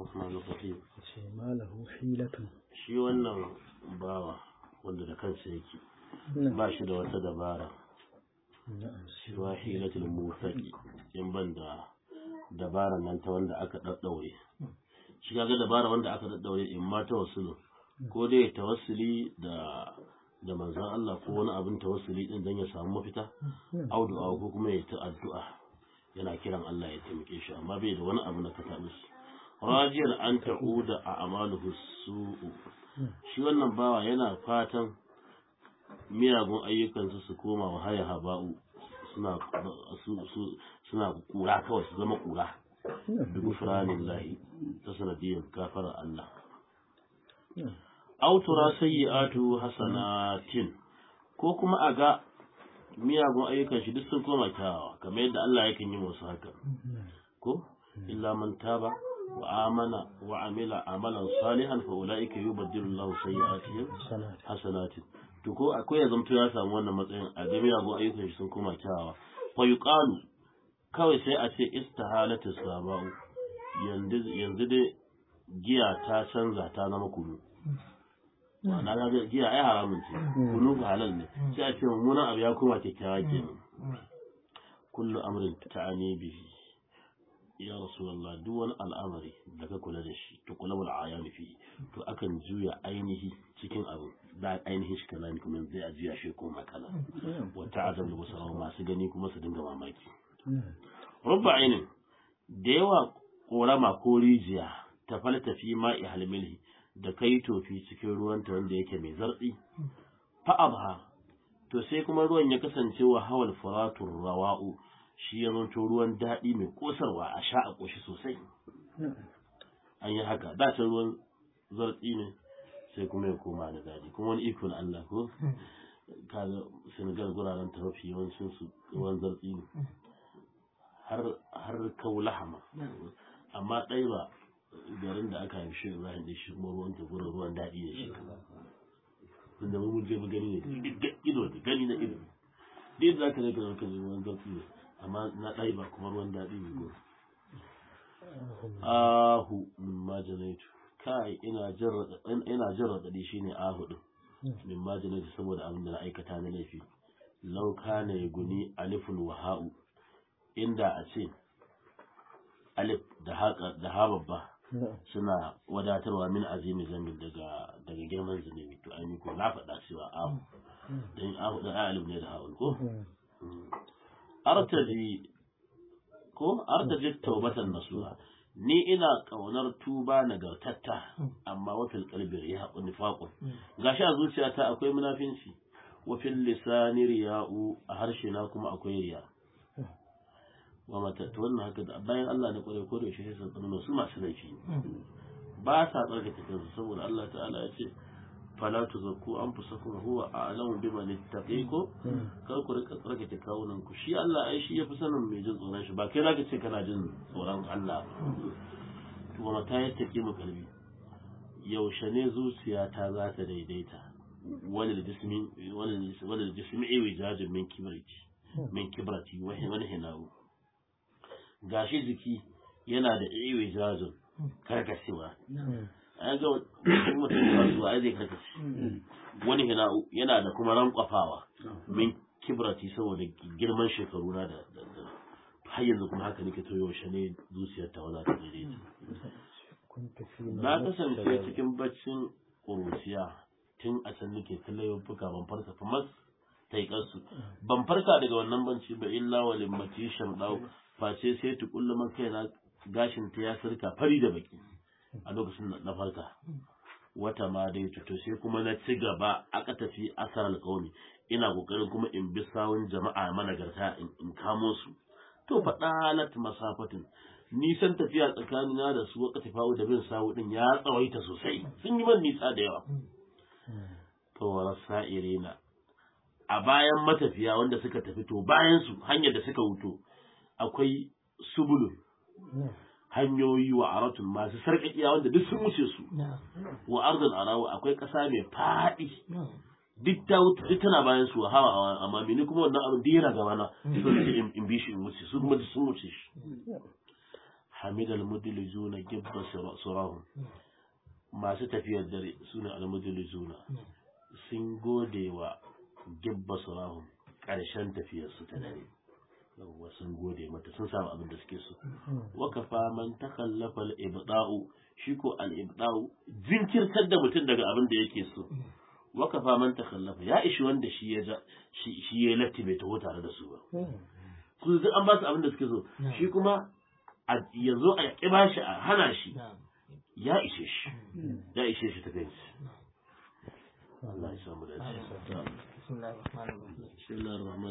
الرحمن الرحيم ce malahu hilatun shi wannan bawa wanda da kansa yake ba shi da wata dabara na'am siwa hilatul mufaqi in ban da dabara nan ta wanda aka daddaure shi kaga dabara wanda aka daddaure in ma tawassulu ko dai tawassuli da da manzon Allah ko wani abin tawassuli din dan ya samu mafita audu ko kuma ya ta addu'a yana kiran Allah ya taimake shi amma bai da wani abu na katabus rajiyar an ta'uda a amaluhu su'u shi wannan bawa yana fatan miyagun ayyukansu su koma wa haya haba'u suna su- su- suna kura kawai su zama kura bi gufranin lahi ta sanadiyar gafarar Allah autura sayyi'atu hasanatin ko kuma a ga miyagun ayyukan shi duk sun koma kyawawa kamar yadda Allah yakan yi musu haka ko illa man taba wa amana wa amila amalan salihan fa ulaika yubaddilu Allahu sayyi'atihim sanat hasanatin to ko akwai ya zamto ya samu wannan matsayin a ga miyagun ayyukan shi sun koma kyawawa fa yuqalu kawai sai a ce istihalatu sabau yanzu yanzu dai giya ta canza ta zama kunu ma'ana ga giya ai haramun ce kunu ba halal ne sai a ce mummunan abu ya koma kyakkyawa kenan kullu amrin ta'ani bihi ya rasulullah duk wani al'amari da ka kula da shi to kula wal ayani fi to akan juya ainihi cikin abu da ainihin shi kaza ne kuma zai a juya shi ko makala wa ta'azam da wasu masu gani kuma su dinga mamaki rubba ainin da yawa korama ko rijiya ta falta fi ma'i halmilhi da kai tofi cikin ruwanta wanda yake mai zartsi fa abha to sai kuma ruwan ya kasance wa hawal furatur rawa'u shi ya zanto ruwan daɗi mai kosarwa a sha a ƙoshi sosai an yi haka da can ruwan zartsi ne sai kuma ya koma da daɗi kuma wani iko na Allah ko kaga Senegal guraren ta mafi yawancin su ruwan zartsi ne har har kaulahama amma ɗai ba garin da aka haifi shi Ibrahim da shi kuma ruwan ta gurin ruwan daɗi ne shi tunda mu mun je mu gani ne da ido da gani na ido dai za ka rika ka ruwan zartsi ne amma na ɗai ba kuma ruwan daɗi ne gurin ahu min majanaitu kai ina jin raɗaɗi ina jin raɗaɗi shine ahu din min majanaitu saboda abin da na aikata na laifi law kana yaguni alifun wa ha'u inda a ce alif da haka da ha babba suna wadatarwa min azimi zambin daga daga girman zunubi to ai ko na faɗa cewa ahu dan ahu da alif ne da ha'un ko artaji ko artaji taubatan nasuha ni ina kaunar tuba nagartatta amma wafil qalbi ya nifaqun gashi a zuciyata akwai munafinci wa fil lisani riya'u a harshe na kuma akwai riya wa mata to wannan haka da bayan Allah da kware ko da shi sai sun su masu laifi ba sa tsarkake kansu saboda Allah ta'ala ya ce fala tuzakku anfusakum huwa a'lamu biman ittaqiku kar ku rika tsarkake kawunan ku shi Allah ai shi yafi sanin mai jin tsoron shi ba kai zaka ce kana jin tsoron Allah to kuma ta yattake mu kalbi yaushe ne zuciyata za ta daidaita wani da jismi wani wani da jismi iwijajin min kibrati min kibrati wani wani hinawu gashi jiki yana da iwijajin karkashewa an ga mutum kasuwa ai zai karkace wani hina yana da kuma rankwafawa min kibrati saboda girman shekaru na da har yanzu kuma haka nake to yaushe ne zuciyar ta wala ta daidaita kunta fi na kasance cikin baccin ƙuruciya tun a can nake kallon fuka ban farka kamar taikarsu ban farka daga wannan banci ba illa wa limmati shamdau face sai tukullu man kaina gashin ta ya sirka fari da baki a lokacin na farka wata ma dai to sai kuma na ci gaba aka tafi asar alƙawmi ina kokarin kuma in bi sawun jama'a managarta in kamo su to faɗalat masafatin nisan tafiya tsakanina da su waka tafawo da bin sawu din ya tsawaita sosai sun yi man nisa da yawa to warasa irina a bayan matafiya wanda suka tafi to bayan su hanyar da suka wuto akwai subulun hanyoyi wa aratun masu sarƙaƙiya wanda duk sun wuce su wa arzul arawa akwai ƙasa mai faɗi duk ta wuce duk tana bayan su hawa amma mini kuma wannan abin da yana gaba na so ce in bi shi in wuce su kuma sun wuce shi hamidal mudlijuna gibba surahum masu tafiyar dare suna almudlijuna sun gode wa gibba surahum ƙarshen tafiyarsu ta dare yawwa sun gode mata sun samu abin da suke so wakafa man takallafa al-ibda'u shi ko al-ibda'u jinkirtar da mutum daga abin da yake so wakafa man takallafa ya ishi wanda shi ya ja shi shi ya latti bai taho tare da su ba su duk an ba su abin da suke so shi kuma a yazo a ki bashi a hana shi ya ishe shi ya ishe shi ta kai Allah ya samu dace بسم الله الرحمن الرحيم bismillahir rahmanir